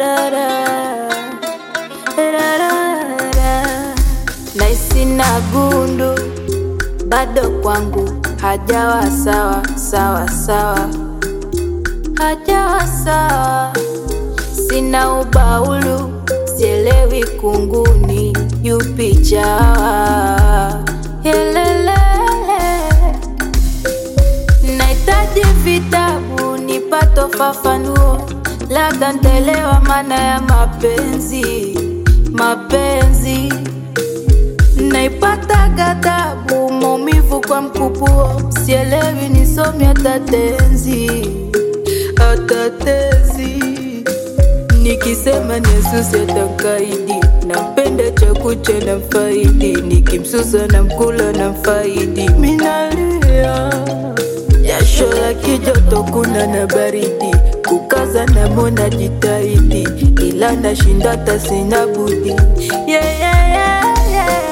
naisi na gundu bado kwangu hajawa sawa sawa sawa, hajawa sawa. Sina ubaulu, sielewi kunguni yupi chawa. Helele, nahitaji vitabu nipate ufafanuo, labda ntaelewa maana ya mapenzi mapenzi naipata ghadhabu, maumivu kwa mkupuo, sielewi nisomi hata tenzi hata tezi. Nikisema niasusi atankaidi, nampenda chakucha na mfaidi, nikimsusa na mkula na mfaidi, minalia jasho la kijoto, kuna na baridi, kukaza na mona jitahidi, ila nashinda hata sina budi yeah, yeah, yeah, yeah.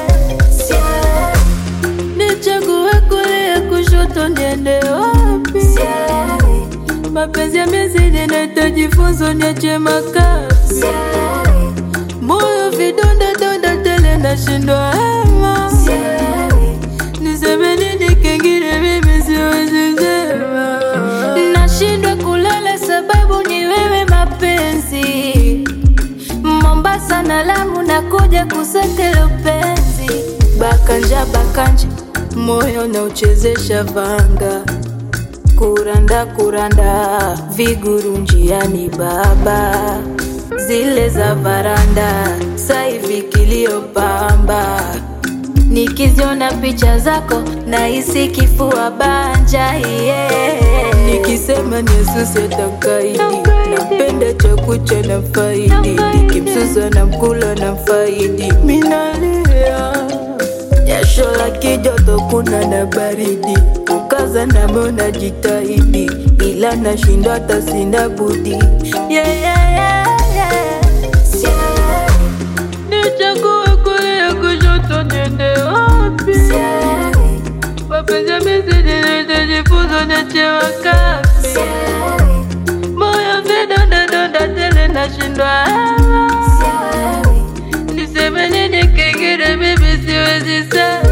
Nichague kulia kushoto, niende wapi? Mapenzi yamezidi, nahitaji funzo, niache makazi. Moyo vidonda donda tele, nashindwa hema. Niseme nini kingine, mimi siwezi sema. Nashindwa kulala sababu ni wewe mapenzi. Mombasa na Lamu nakuja kusaka upenzi. Bakanja bakanja, moyo na uchezesha vanga kuranda kuranda, viguru njiani baba, zile za varanda, saivi kilio pamba, nikiziona picha zako nahisi kifua banja yeah. Nikisema ni Yesusi atankaidi, napenda chakucha na faidi, nikimsusa na mkula na faidi, minalia jasho la kijoto, kuna na baridi, kukaza na mona jitahidi, ila nashindwa hata sina budi yeah, yeah, yeah, yeah. Nichague kulia kushoto, niende wapi? Mapenzi yamezidi, nahitaji funzo, niache makazi. Moyo vidonda donda tele, nashindwa hema. Niseme nini kingine, mimi siwezi sema.